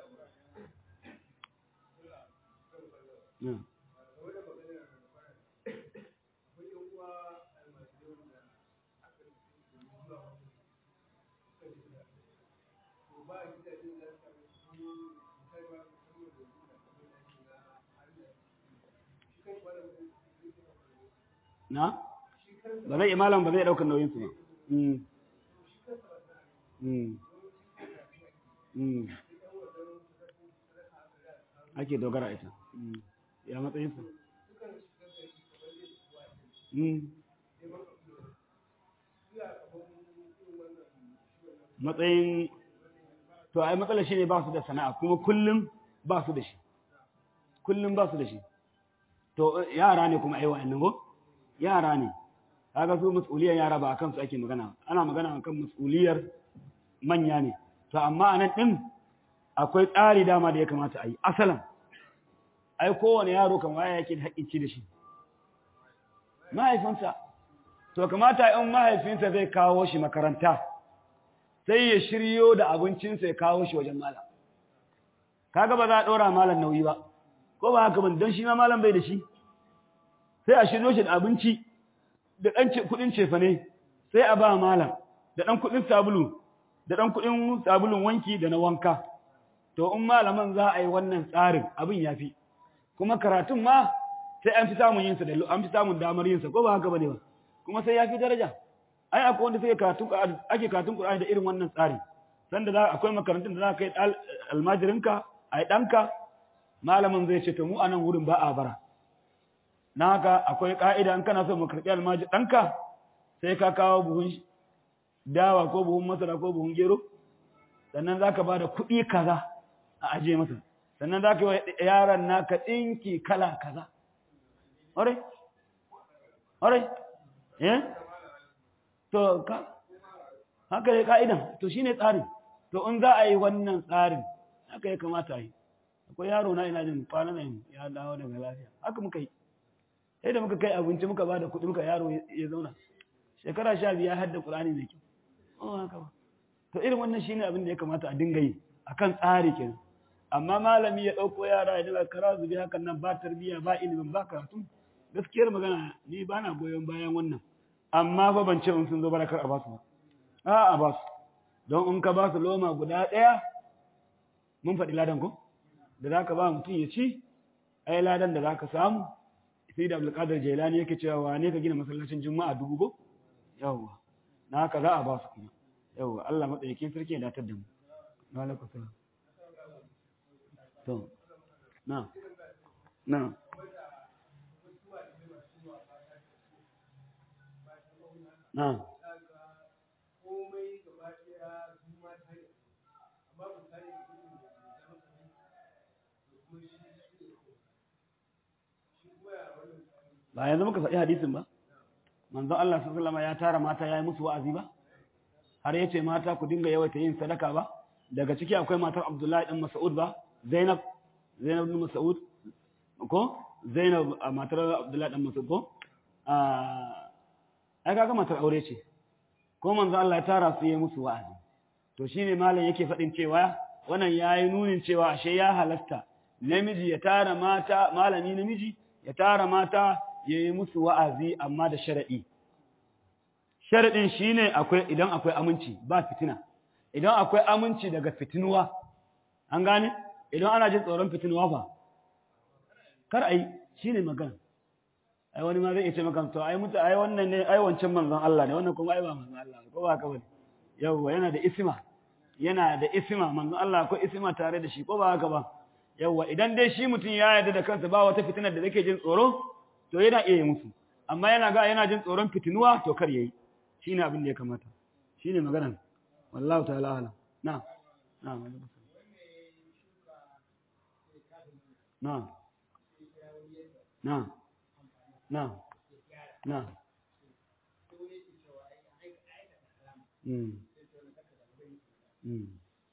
na na ba zai imalan ba zai daukar nauyin su ba ake dogara ita ya matsayin su matsayin to ai matsalar shi ne ba su da sana'a kuma kullum ba su da shi kullum ba su da shi to yara ne kuma ai wa'annan ko yara ne kaga su mas'uliyar yara ba akan su ake magana ana magana akan mas'uliyar manya ne to amma anan din akwai tsari dama da ya kamata a yi asalan ai kowane yaro kan waya yake da haƙƙin ci da shi mahaifinsa to kamata in mahaifinsa zai kawo shi makaranta sai ya shiryo da abincinsa ya kawo shi wajen malam kaga ba za a ɗora malam nauyi ba ko ba haka ban don shi ma malam bai da shi sai a shiryo shi da abinci da ɗan kuɗin cefane sai a ba malam da ɗan kuɗin sabulu da ɗan kuɗin sabulun wanki da na wanka to in malaman za a yi wannan tsarin abin ya fi kuma karatun ma sai an fi samun yinsa da an fi samun damar yinsa ko ba haka bane ba kuma sai ya fi daraja ai akwai wanda sai karatun ake karatun Qur'ani da irin wannan tsari sanda za akwai makarantun da za ka kai almajirinka ai ɗanka malamin zai ce to mu anan wurin ba a bara na haka akwai ka'ida in kana so mu karɓi almaji ɗanka sai ka kawo buhun dawa ko buhun masara ko buhun gero sannan za ka ba da kuɗi kaza a ajiye masa sannan za ka yi wa yaran naka ɗinki kala kaza ƙwarai ƙwarai eh to ka haka ne ka'idan to shine tsarin to in za a yi wannan tsarin haka ya kamata a yi akwai yaro na ina jin kwana nan ya dawo daga lafiya haka muka yi sai da muka kai abinci muka ba da kuɗi muka yaro ya zauna shekara sha biya hadda ƙulani mai kyau haka ba to irin wannan shine abin da ya kamata a dinga yi akan tsari kenan amma malami ya ɗauko yara ya daga kara zubi hakan nan ba tarbiyya ba ilimin ba karatu gaskiyar magana ni ba na goyon bayan wannan amma fa ban ce in sun zo barakar a basu ba a a basu don in ka basu loma guda ɗaya mun faɗi ladan ko da za ka ba mutum ya ci ai ladan da za ka samu sai da abdulkadir jailani yake cewa wane ka gina masallacin juma'a dubu ko yawwa na haka za a ba su kuma yawwa Allah matsayyakin sarki ya datar da mu alaikum salam to na na na ba yanzu muka faɗi hadisin ba manzon Allah sallallahu alaihi ya tara mata yayi musu wa'azi ba har yace mata ku dinga yawaita yin sadaka ba daga ciki akwai matar Abdullahi dan Mas'ud ba Zainab Zainab bin Mas'ud ko Zainab matar Abdullahi dan Mas'ud ko ah ai kaga matar aure ce ko manzon Allah ya tara su yayi musu wa'azi to shine malam yake faɗin cewa wannan yayi nunin cewa ashe ya halasta namiji ya tara mata malami namiji ya tara mata ya yi musu wa'azi amma da sharaɗi. Sharaɗin shi ne idan akwai aminci ba fitina, idan akwai aminci daga fitinuwa, an gane? Idan ana jin tsoron fitinuwa ba, kar a yi shi ne magana. Ai, wani ma zai iya ce maka, to, ai, mutu, ai, wannan ne, ai, wancan manzon Allah ne, wannan kuma ai ba manzon Allah ko ba ka bane. Yawwa, yana da isima, yana da isima, manzon Allah ko isima tare da shi, ko ba haka ba. Yawwa, idan dai shi mutum ya yarda da kansa ba wata fitinar da zake jin tsoro, to yana iya yi musu amma yana ga yana jin tsoron fitinuwa to kar yayi shine abin da ya kamata shine maganar wallahi ta'ala ala na na na na na na mm mm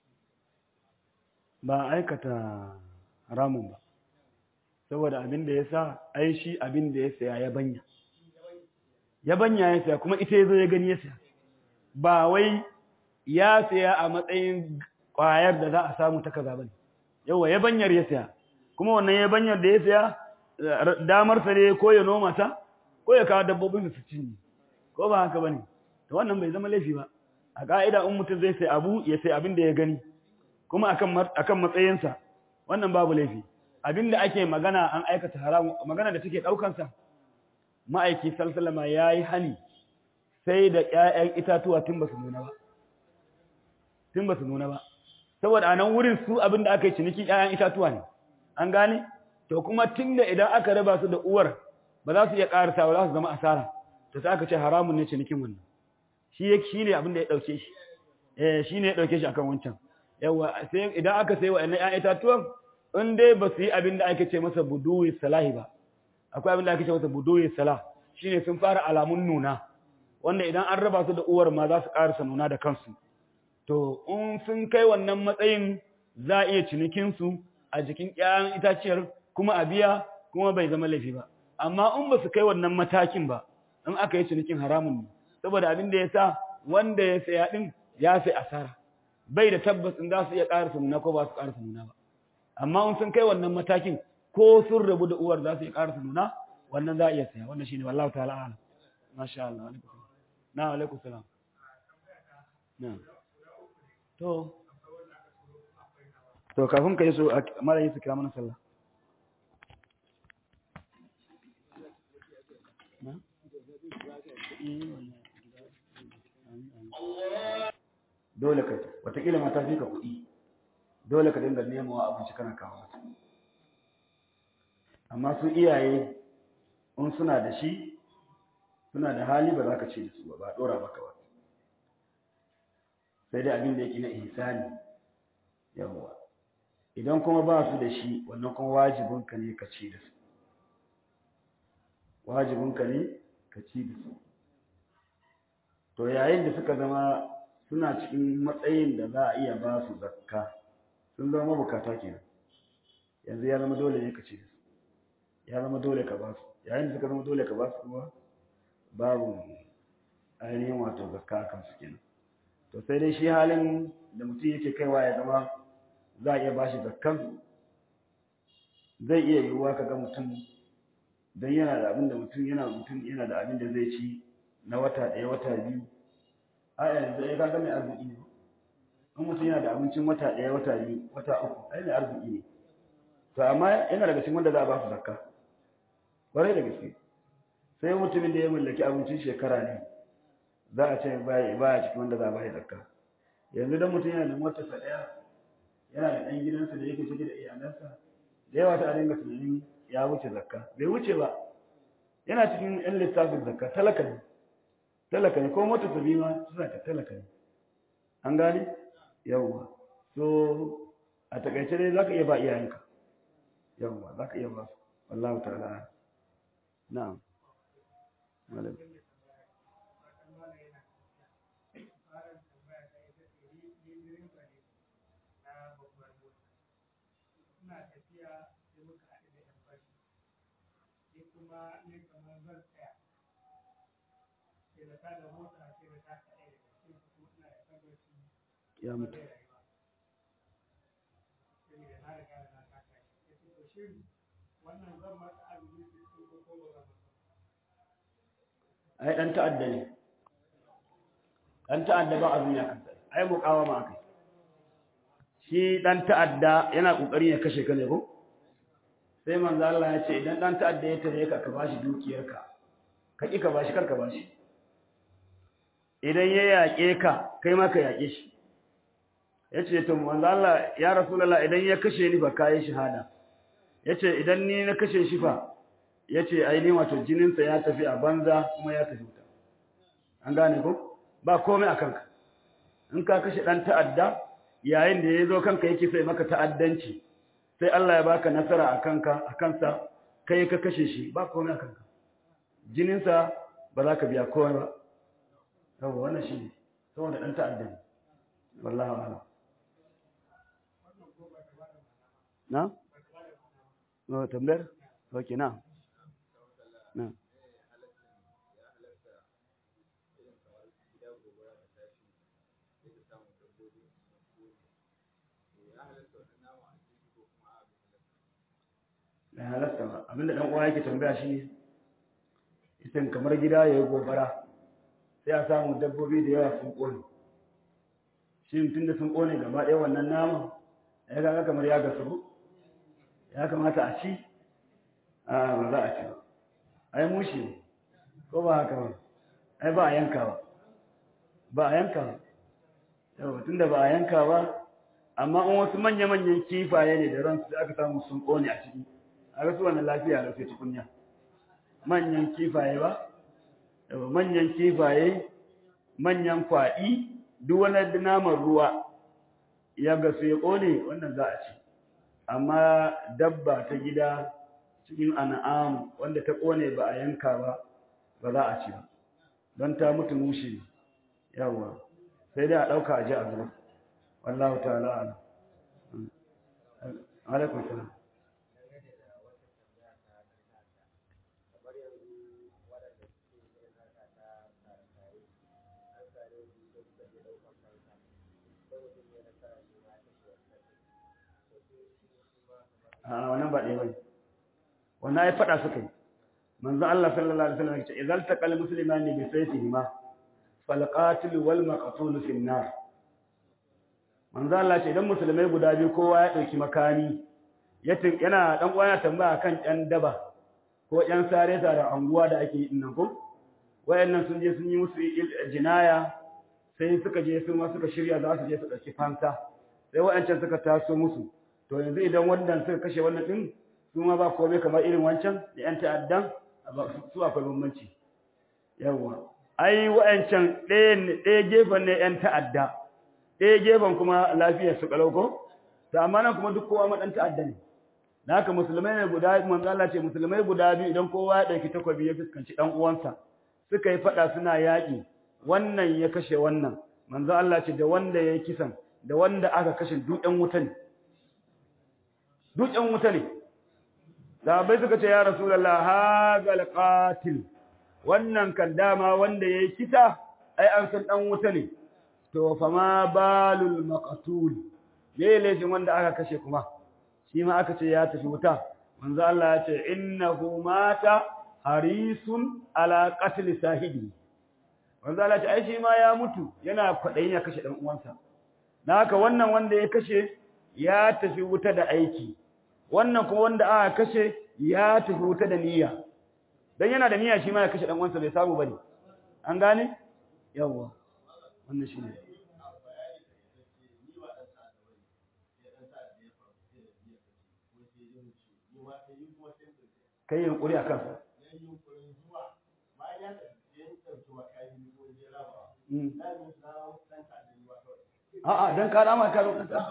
ba aikata haramun ba saboda abin da ya sa ai shi abin da ya saya ya banya ya banya ya saya kuma ita ya zo ya gani ya saya ba wai ya saya a matsayin ƙwayar da za a samu ta kaza bane yawa ya banyar ya saya kuma wannan ya banyar da ya saya damar sa ne ko ya noma ta ko ya kawo dabbobin su cinye ko ba haka bane to wannan bai zama laifi ba a ka'ida in mutum zai sai abu ya sai abin da ya gani kuma akan akan matsayinsa wannan babu laifi abinda ake magana an aikata haramu magana da take daukansa ma'aiki salsalama yayi hani sai da ƴaƴan itatuwa tun basu nuna ba tun basu nuna ba saboda a nan wurin su abinda aka yi ciniki ƴaƴan itatuwa ne an gane to kuma tunda idan aka raba su da uwar ba za su iya karasa ba za su zama asara to sai aka ce haramun ne cinikin wannan shi yake shine abinda ya dauke shi eh shine ya dauke shi akan wancan yawa sai idan aka sai wa'annan ƴaƴan itatuwan in dai ba su yi abin da ake ce masa buduwi salahi ba akwai abin da ake ce masa buduwi salah shine sun fara alamun nuna wanda idan an raba su da uwar ma za su karasa nuna da kansu to in sun kai wannan matsayin za a iya cinikin su a jikin ƴaƴan itaciyar kuma a biya kuma bai zama laifi ba amma in ba su kai wannan matakin ba in aka yi cinikin haramun ne saboda abin da ya sa wanda ya saya din ya sai asara bai da tabbas in za su iya karasa nuna ko ba su karasa nuna ba amma in sun kai wannan matakin ko sun rabu da uwar za su yi ƙarasa nuna wannan za a iya saya wannan shine wallahu ta'ala ala masha Allah na alaikum salam na to to kafin ka yi so mara yi su kira mana sallah dole ka watakila mata fi ka kuɗi dole ka dinga nemawa abinci kana kawo mata amma su iyaye in suna da shi suna da hali ba za ka ce da su ba dora maka ba sai dai abin da yake na ihsani yawa idan kuma ba su da shi wannan kuma wajibinka ne ka ci da su wajibinka ne ka ci da su to yayin da suka zama suna cikin matsayin da za a iya ba su zakka sun zama mabukata kenan yanzu ya zama dole ne ka ci da su ya zama dole ka ba su yayin da suka zama dole ka ba su kuma babu ainihin wato zakka a kansu kenan to sai dai shi halin da mutum yake kaiwa ya zama za a iya ba shi zakkan zai iya yiwuwa ka ga mutum don yana da abin da mutum yana mutum yana da abin da zai ci na wata ɗaya wata biyu a yanzu ya kaga mai arziki ne in mutum yana da abincin wata ɗaya wata biyu wata uku ai ne arziki ne to amma yana daga cikin wanda za a ba su zakka ƙwarai da gaske sai mutumin da ya mallaki abincin shekara ne za a ce baya cikin wanda za a ba shi zakka yanzu dan mutum yana da motarsa ɗaya yana da ɗan gidansa da yake cike da iyalansa da yawa ta dinga tunanin ya wuce zakka bai wuce ba yana cikin ɗan lissafin zakka talaka ne talaka ne ko motar sa ma suna ta talaka ne an gane yawwa so a takaice dai zaka iya ba iyayenka yawwa zaka iya ba su wallahu ta'ala na'am malam kuma ne kamar zan tsaya sai da ta da mota sai da ta kaɗai da cikin kuma ina da tabbaci ya mutu sai da na riga da na taka shi ya ce to shi wannan zan masa azumi sai ko ko ko ba zan masa ai dan ta'adda ne dan ta'adda ba azumi a kansa ai muqawama akai shi dan ta'adda yana kokari ya kashe ka ne ko sai manzo Allah ya ce idan dan ta'adda ya tare ka ka bashi dukiyarka ka ki ka bashi kar ka bashi idan ya yaƙe ka kai ma ka yaƙe shi yace to manzo Allah ya rasulullah idan ya kashe ni ba kai shahada yace idan ni na kashe shi fa yace ai ni wato jinin sa ya tafi a banza kuma ya tafi wuta an gane ko ba komai akan ka in ka kashe dan ta'adda yayin da yazo kanka yake sai maka ta'addanci sai Allah ya baka nasara a kanka a kansa kai ka kashe shi ba komai a kanka jininsa ba za ka biya komai ba saboda wannan shi ne saboda ɗan ta'adda ne wallahi wa'ala na? na tambayar? ok na na da halatta ba abinda dan uwa yake tambaya shi idan kamar gida yayi gobara sai a samu dabbobi da yawa sun kone shi tunda sun kone gaba ɗaya wannan nama ya ga kamar ya gasu ya kamata a ci a ba za a ci ba ai mushi ko ba haka ba ai ba a yanka ba ba a yanka ba yau tunda ba a yanka ba amma in wasu manya-manyan kifaye ne da ransu aka samu sun kone a ciki a rasu wannan lafiya da sai tukunya manyan kifaye ba manyan kifaye manyan kwaɗi duk wani naman ruwa ya gasu ya ƙone wannan za a ci amma dabba ta gida cikin an'am wanda ta ƙone ba a yanka ba ba za a ci ba don ta mutu mushe yawa sai dai a ɗauka a ji a zuwa wallahu ta'ala ala alaikun salam a wannan ba ɗaya bane wannan ai faɗa suka yi manzo Allah sallallahu alaihi wasallam ya ce idzal taqal muslimani bi sayfihima fal qatil wal maqtul fi an-nar manzo Allah ce idan musulmai guda biyu kowa ya dauki makami yana dan uwa yana tambaya kan ɗan daba ko ɗan sare sare anguwa da ake yi nan ko wayannan sun je sun yi musu jinaya sai suka je sun ma suka shirya za su je su dauki fansa sai wayancan suka taso musu to yanzu idan wannan suka kashe wannan din su ma ba komai kamar irin wancan da yan ta'addan su akwai bambanci yawa ai wayancan ɗaya ɗaya gefen ne yan ta'adda ɗaya gefen kuma lafiyar su kalau ko to amma nan kuma duk kowa ma dan ta'adda ne da haka musulmai ne guda manzo Allah ce musulmai guda biyu idan kowa ya dauki takobi ya fuskanci dan uwansa suka yi fada suna yaki wannan ya kashe wannan manzo Allah ce da wanda ya kisan da wanda aka kashe duk ɗan wuta ne duk ɗan wuta ne sahabbai suka ce ya rasulullah hagal qatil wannan kan dama wanda yayi kisa ai an san dan wuta ne to fa ma balul maqtul me laifin wanda aka kashe kuma shi ma aka ce ya tafi wuta manzo Allah ya ce innahu mata harisun ala qatl sahibi manzo Allah ya ce ai shi ma ya mutu yana kwadayin ya kashe dan uwansa na haka wannan wanda ya kashe ya tafi wuta da aiki wannan kuma wanda aka kashe ya tafi wuta da niyya dan yana da niyya shi ma ya kashe dan uwansa bai samu bane an gane yawa wannan shine kai yunkuri a kansa a'a don ka dama ka lokacin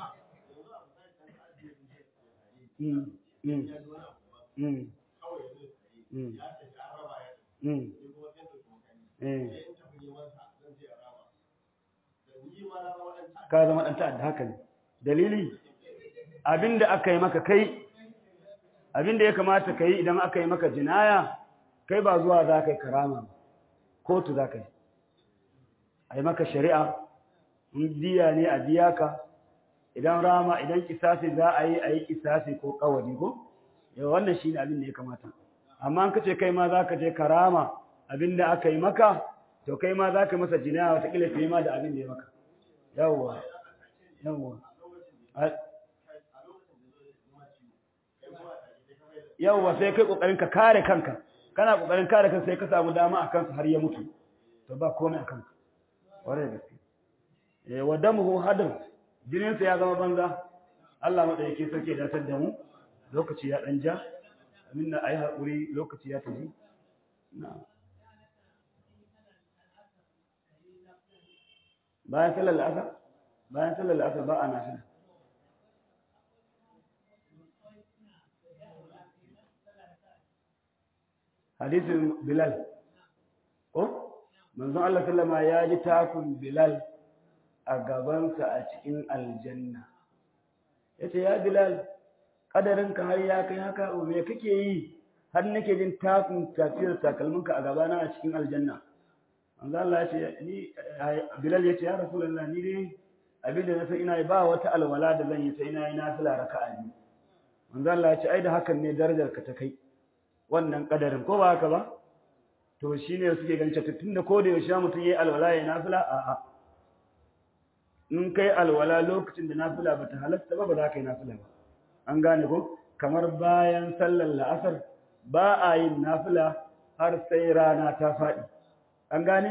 ka zama ɗan ta'adda haka ne dalili abinda aka yi maka kai abinda ya kamata ka yi idan aka yi maka jinaya kai ba zuwa za ka yi karama kotu za ka yi a yi maka shari'a in diya ne a biya ka idan rama idan kisasi za a yi a yi kisasi ko kawari ko yau wannan shi ne abin da ya kamata amma an kace kai ma za ka je karama abin da aka yi maka to kai ma za ka masa jinaya watakila fiye ma da abin da ya maka yawwa yawwa yawwa sai kai kokarin ka kare kanka kana kokarin kare kanka sai ka samu dama a kansa har ya mutu to ba komai a kanka ware da gaske eh wa damuhu hadar jinin sa ya zama banza Allah madaike sarki da tar da mu lokaci ya dan ja minna ayi hakuri lokaci ya tafi na bayan sallar asar bayan sallar asar ba a nafila hadisin Bilal ko manzon Allah sallama ya ji takun Bilal a gabansa a cikin aljanna yace ya Bilal kadarinka har ya kai haka me kake yi har nake jin takun tafiyar takalminka a gabana a cikin aljanna manzon Allah yace ni Bilal yace ya Rasulullah ni dai abinda na san ina ba wata alwala da zan yi sai ina yi nafila raka'a biyu manzon Allah yace ai da hakan ne darajar ka ta kai wannan kadarin ko ba haka ba to shine suke ganin cewa tunda ko da yaushe mutum yayi alwala yayin nafila a a in kai alwala lokacin da nafila bata halatta ba ba za ka yi nafila ba an gane ko kamar bayan sallar la'asar ba a yin nafila har sai rana ta faɗi an gane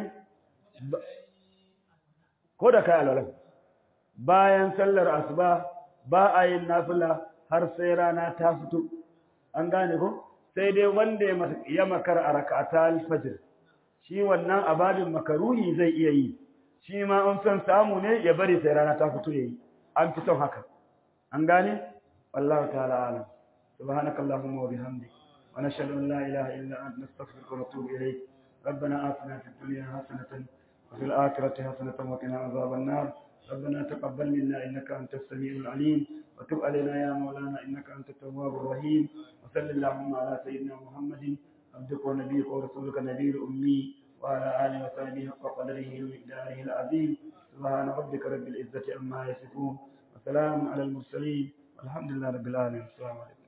ko da kai alwala bayan sallar asuba ba a yin nafila har sai rana ta fito an gane ko sai dai wanda ya makar a rakata alfajir shi wannan ababin makaruhi zai iya yi shi ma an son samu ne ya bari sai rana ta fito yayi an fi son haka an gane wallahu ta'ala alam subhanaka allahumma wa bihamdik wa nashhadu an la ilaha illa anta nastaghfiruka wa natubu ilayk ربنا آتنا في الدنيا حسنة وفي الآخرة حسنة وقنا عذاب النار ربنا تقبل منا إنك أنت السميع العليم وتب علينا يا مولانا إنك أنت التواب الرحيم وصل اللهم على سيدنا محمد عبدك ونبيك ورسولك النبي الأمي وعلى آله وصحبه حق قدره ومقداره العظيم سبحان ربك رب العزة عما يصفون وسلام على المرسلين والحمد لله رب العالمين السلام عليكم